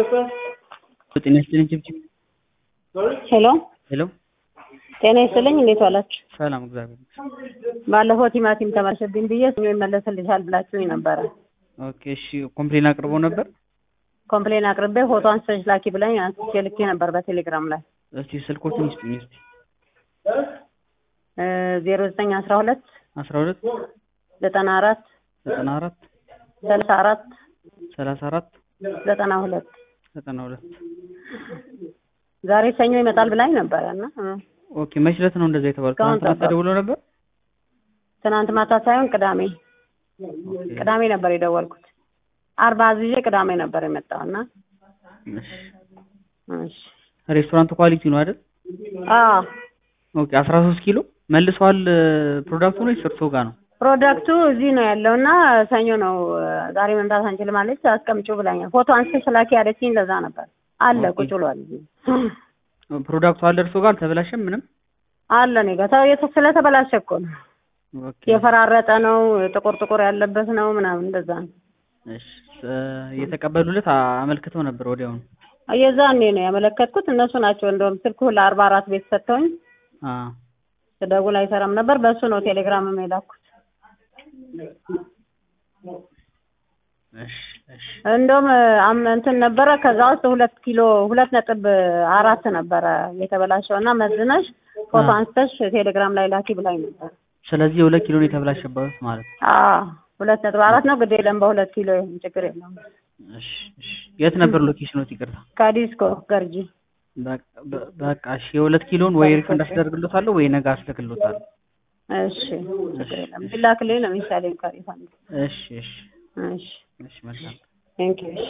ጤና ይስጥልኝ ችብችብ ሄሎ ሄሎ ጤና ይስጥልኝ እንዴት ዋላችሁ? ሰላም እግዚአብሔር ይመስገን። ባለፈው ቲማቲም ተመለሰብኝ ብዬ ሰኞ ይመለስልሻል ብላችሁኝ ነበረ። ኦኬ እሺ ኮምፕሌን አቅርቦ ነበር። ኮምፕሌን አቅርቤ ፎቶ አንስተሽ ላኪ ብላኝ አንስቼ ልኬ ነበር በቴሌግራም ላይ እስቲ ስልኮችን ይስጡኝ እስቲ ዜሮ ዘጠኝ አስራ ሁለት አስራ ሁለት ዘጠና አራት ዘጠና አራት ሰላሳ አራት ሰላሳ አራት ዘጠና ሁለት ዘጠና ሁለት ዛሬ ሰኞ ይመጣል ብላኝ ነበረ እና ኦኬ መች ዕለት ነው እንደዛ የተባለው? እስካሁን ትናንትና ጠበቅኩ። ተደውሎ ነበር። ትናንት ማታ ሳይሆን ቅዳሜ ኦኬ ቅዳሜ ነበር የደወልኩት። አርባ አዝዤ ቅዳሜ ነበር የመጣው እና እሺ። እሺ ሬስቶራንት ኳሊቲ ነው አይደል? አዎ ኦኬ 13 ኪሎ መልሰዋል። ፕሮዳክቱ ነው እርሶ ጋር ነው? ፕሮዳክቱ እዚህ ነው ያለው እና ሰኞ ነው ዛሬ መምጣት አንችልም አለች። አስቀምጪው ብላኛል። ፎቶ አንስተሽ ላኪ ያለችኝ ለዛ ነበር። አለ ኦኬ። ቁጭ ብሏል እዚህ ፕሮዳክቱ አለ እርሶ ጋር አልተበላሸም ምንም? አለ እኔ ጋር ተው፣ የተ- ስለተበላሸ እኮ ነው ኦኬ የፈራረጠ ነው ጥቁር ጥቁር ያለበት ነው ምናምን እንደዛ ነው። እሺ እ- የተቀበሉለት አመልክተው ነበር ወዲያውኑ። የዛኔ ነው ያመለከትኩት። እነሱ ናቸው እንደውም ስልኩ ለአርባ አራት ቤት ሰጥተውኝ አ ስደውል አይሰራም ነበር። በእሱ ነው ቴሌግራም የላኩት። እሺ እሺ እንደውም አም እንትን ነበረ ከዛ ውስጥ ሁለት ኪሎ ሁለት ነጥብ አራት ነበረ የተበላሸው እና መዝነሽ ፎቶ አ። አንስተሽ ቴሌግራም ላይ ላኪ ብላኝ ነበር። ስለዚህ የሁለት ኪሎ ነው የተበላሸበት ማለት ነው። አዎ ሁለት ነጥብ አራት ነው። ግድ የለም በሁለት ኪሎ ይሁን ችግር የለውም። እሺ እሺ የት ነበር ሎኬሽኖት? ይቅርታ ከዲስኮ ገርጂ በቃ- በ- በቃ እሺ የሁለት ኪሎን ወይ ሪፈንድ አስደርግሎታለሁ ወይ ነገ አስልክሎታለሁ። እሺ ችግር የለም ቢላክልኝ ነው የሚሻለኝ። ከሪፋንድ እሺ እሺ እሺ እሺ መልካም ቴንኪው